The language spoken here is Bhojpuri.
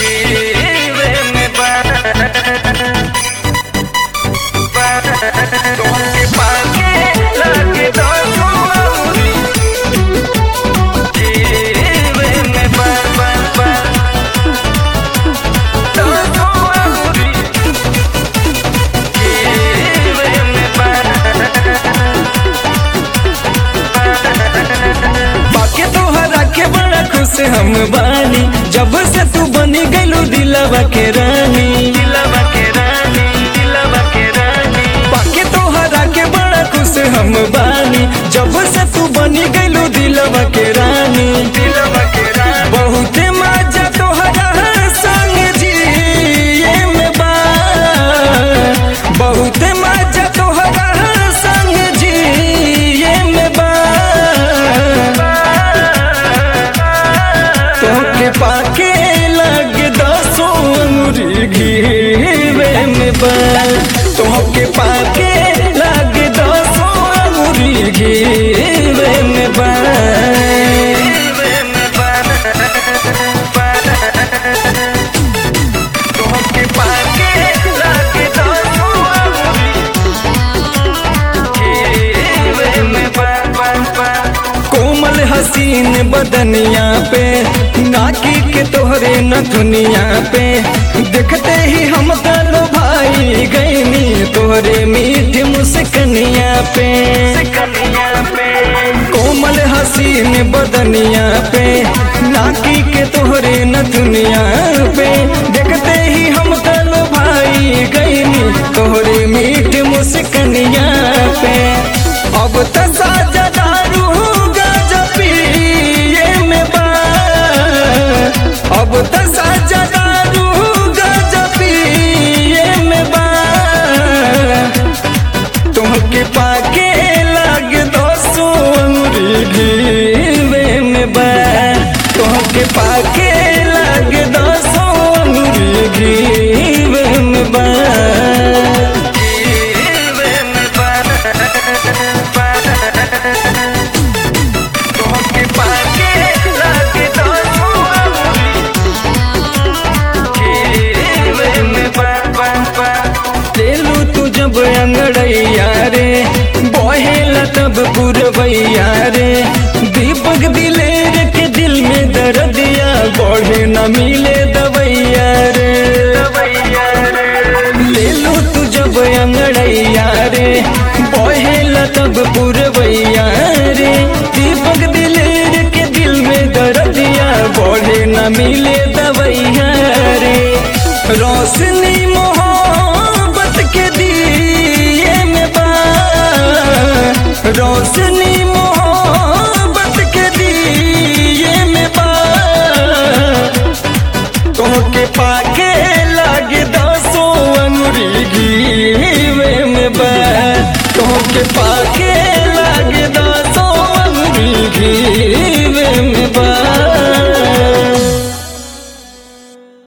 जीवे में बा तोहके पाके लागे दसो अउरी जीवे में बा बा बा दसो अउरी जीवे में बा बाके तोहरा के बड़ा खुश हम बानी जब से तू बनी गइलू दिलवा के रानी दिलवा के रानी दिलवा के रानी बाके तोहरा के बड़ा खुश हम बानी जब से तू बनी गइलू दिलवा के रानी दिलवा के रानी बहुते मजा तोहरा संग जिए में बा बहुते मजा तोहरा संग जिए में बा तोके पाके लगे दसो अंगुरी घीवे में बा तोके पाके लगे दसो अंगुरी घीवे में बा जीवे में बा तोहके पाके लागे दसो अउरी जीवे में बा बा बा कोमल हसीन बदनिया पे नाकी के तोहरे न दुनिया पे देखते ही हम गलो भाई गईनी तोहरे मीठ मुस्कनिया पे कनिया पे कोमल हसीन बदनिया पे नाकी के तोहरे न दुनिया पे देखते ही हम गलो भाई गईनी तोहरे मीठ मुस्कनिया पे अब त साजा दारू गजपिए में बा अब त साजा दारू गजपिए में बा तुमके पाके लागे दोसो अंगुरी घीवे में बा तुमके पाके लागे दोसो अंगुरी घीवे में बा जीवे में बा तोहके पाके लागे दसो अउरी जीवे में बा बा बा तेलू तू जब अंगड़ैया रे बहेला तब पुरवैया रे दीपक दिलेर के दिल में दर्दिया बढ़े न मिले दवैया रे दवैया रे ले लो तू जब अंगड़ैया रे बहेला तब पुरवैया रे दीपक दिलेर के दिल में दर्दिया बढ़े न मिले दवैया रे रोशनी मोहब्बत के दिए में बा रोशनी मोहब्बत के दिए में बा तोहके पाके लागे दसो अंगुरी घीवे में बा तोहके पाके